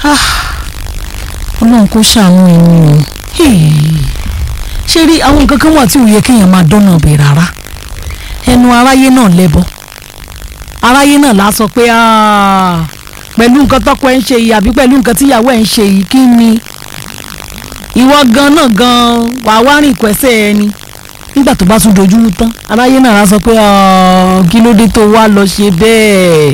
ọlọ́run kò ṣàánú ẹni o ṣé rí àwọn nǹkan kan wà tí ò yẹ kéèyàn máa dọ́nà bẹ̀ rárá ẹnu aráyé náà lẹ́bọ aráyé náà la sọ pé pẹ̀lú nǹkan tọ́kọ ẹ̀ ń ṣe yìí àbí pẹ̀lú nǹkan tíyàwó ẹ̀ ń ṣe yìí kí ni ìwọ gan náà gan wàá wá rìn ìkwẹ́sẹ̀ ẹni nígbà tó bá tún dojú rú tán aráyé náà la sọ pé kí ló dé tó wá lọ ṣe bẹ́ẹ̀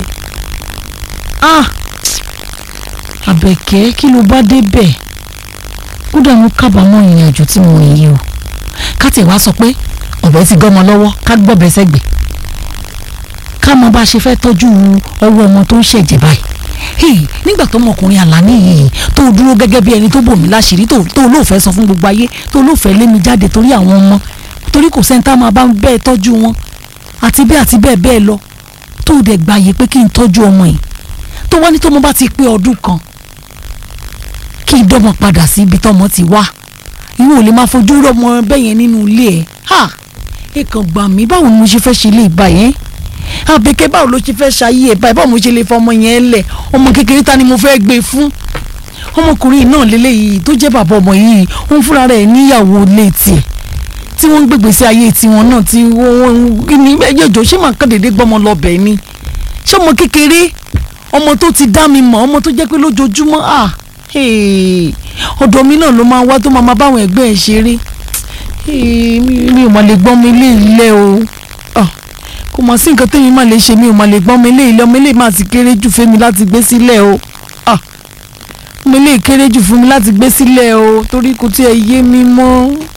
àbẹ̀kẹ́ kí ló bá dé bẹ́ẹ̀ kódà mo kábàámọ̀ ìrìn àjò tí mo rìn yìí o ká tẹ̀ wá sọ pé ọ̀bẹ ti gọ́mọ lọ́wọ́ ká gbọ́bẹ sẹ́gbẹ̀ ká mọ bá a ṣe fẹ́ tọ́jú ọwọ́ ọmọ tó ń ṣẹ̀jẹ̀ báyìí nígbà tó ọmọkùnrin àlàní yìí tó dúró gẹ́gẹ́ bí ẹni tó bò mí láṣìírí tó olóòfẹ́ sọ fún gbogbo ayé tó olóòfẹ́ lé mi jáde torí àwọn ọmọ torí kò sẹ́ńtà máa bá bẹ́ẹ̀ tọ́jú wọn àti bẹ́ẹ̀ àti bẹ́ẹ̀ bẹ́ẹ̀ lọ tó dẹ̀ gbàyè pé kí n tọ́jú ọmọ yìí tó wá ní tọ́mọ bá ti pé ọdún kan kí n dọ́mọ padà sí ibi tọ́mọ ti wá ìwọ ò lè máa fojú rọmọ bẹ́ẹ̀ yẹn nínú ilé ẹ̀ ha èkán gbà mí báwo ni mo ṣe fẹ́ ṣe ilé ìbá yẹn àbẹ̀kẹ́ báwo ló ṣe fẹ́ ṣayé ẹ̀ báyìí báwo mo ṣe lè fọmọ yẹn lẹ̀ ọmọ kékeré ta ni mo fẹ́ gbé fún ọmọkùnrin náà lélẹ́yìí tó jẹ́ bàbá ọmọ yìí òun fúnra rẹ̀ níyàwó lé tiẹ̀ tí wọ́n ń gbègbè sí ayé tiwọn náà tí wọ́n ní ẹjọ́ ṣé màá kàn déédéé gbọ́mọ lọ bẹ̀ ni ṣé ọmọ kékeré ọmọ tó ti dá mi mọ̀ ọmọ tó jẹ́ pé lójoojúmọ́ ah ọ̀dọ̀ mi náà ló máa wá tó máa máa báwọn ẹgbẹ́ ẹ̀ ṣeré mi ò mà lè gbọ́n mi ilé ilé o kò mọ̀ sí nǹkan tẹ́mi máa lè ṣe mi ò mà lè gbọ́n mi ilé ilé ọmọ ilé máa ti kéré jù fún mi láti gbé sílẹ̀ o ọmọ ilé kéré jù fún mi láti gbé sílẹ̀ o torí kò tí ẹ yé mi mọ́.